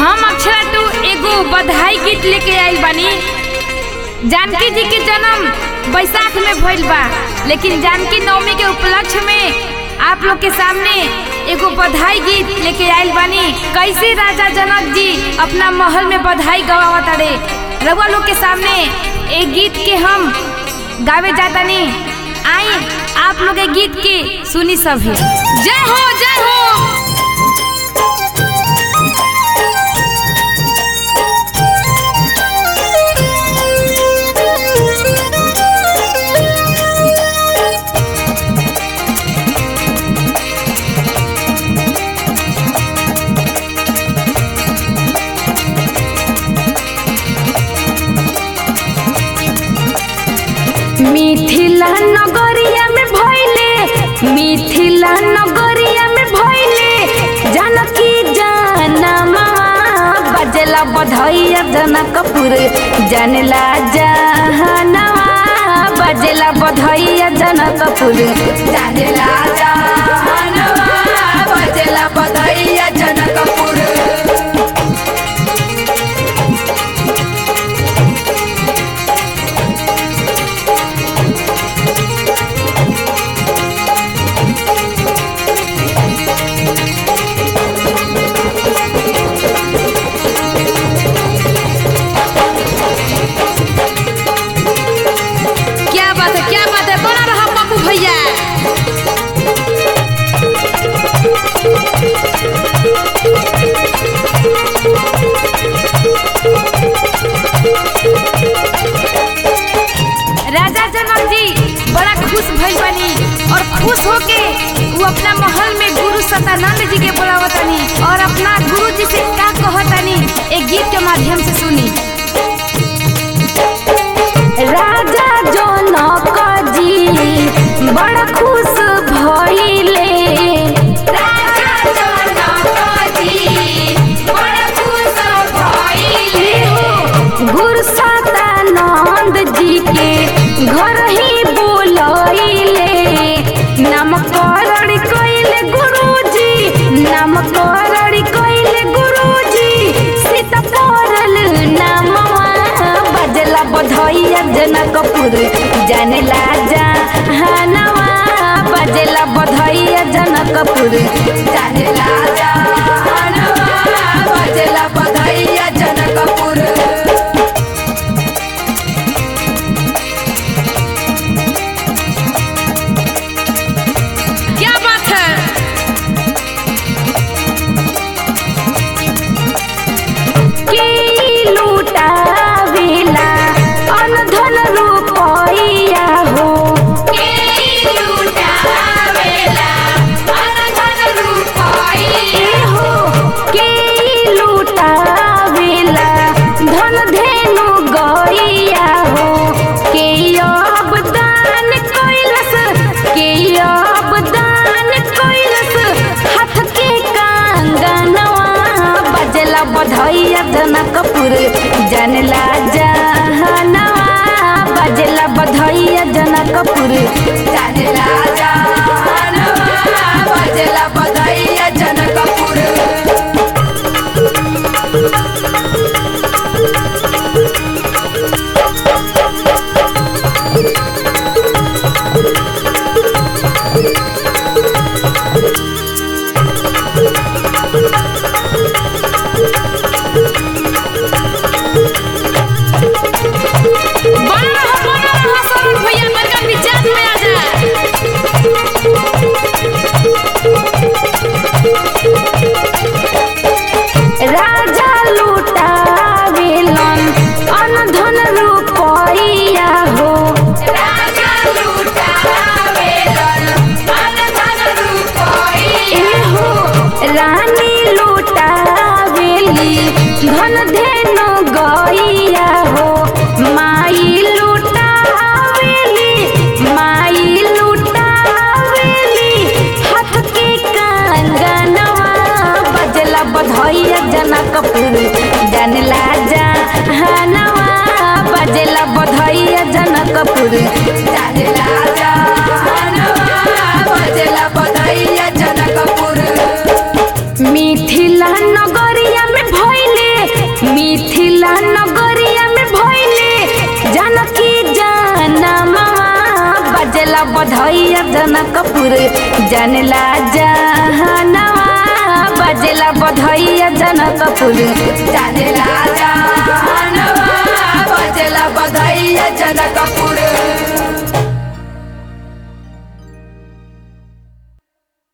हम अक्षरा टू एगो बधाई गीत लेके आइल बानी जानकी जी के जन्म बैसाख में भइल बा लेकिन जानकी नवमी के उपलक्ष्य में आप लोग के सामने एगो बधाई गीत लेके आइल बानी कैसे राजा जनक जी अपना महल में बधाई गवावत अरे रउआ लोग के सामने एक गीत के हम गावे जातानी आई आप लोग ए गीत के सुनी सभी जय हो जय हो मिथिला नगरिया में भइले मिथिला नगरिया में भइले जानकी जानमा बजला बधैया जनकपुर जानला जहनवा बजला बधैया जनकपुर जानला जहनवा बजला बधैया जनकपुर क्या बात है क्या बात है बना रहा पप्पू भैया राजा जनक जी बड़ा खुश भइल बानी और खुश होके वो अपना महल में गुरु सतानंद जी के बुलावतानी और अपना गुरु जी से का कहतानी एक गीत के माध्यम से सुनी राजा जनक जी बड़ा खुश भइले राजा जनक जी बड़ा खुश भइले गुरु सदानंद जी के घर ही बोलैले नामकरण कइले गुरुजी नामकरण कइले गुरुजी सीता पड़ल नामवा बजला बधैया जनकपुर जानला जहानवा बजला बधैया जनकपुर जानला जहानवा बजला बधैया जनकपुर क्या बात है के लूटावेला अनधन रुपैया हो के लूटावेला अनधन रुपैया हो के लूटावेला धन धेनु गैया हो के अब दान कैलस के अब दान कैलस हाथ के कंगनवा बजला बधैया जनकपुर जानला जहनवा बजला बधैया जनकपुर जानला जहनवा बजला बधैया जनकपुर बना रहा बना रहा सरोज भैया बड़का मिजाज में आ जा राजा लूटावेलन अनधन रुपैया हो राजा लूटावेलन अनधन रुपैया हो रानी लूटावेली धन धेनु गैया हो माई लूटावेली माई लूटावेली हाथ के कंगनवा बजला बधैया जनकपुर जानला जहनवा बजला बधैया जनकपुर जानला जहनवा बजला बधैया जनकपुर मिथिला नगरिया में भइले बधैया जनकपुर जनला जहनवा बजेला बधैया जनकपुर जानेला जानवा बजेला बधैया जनकपुर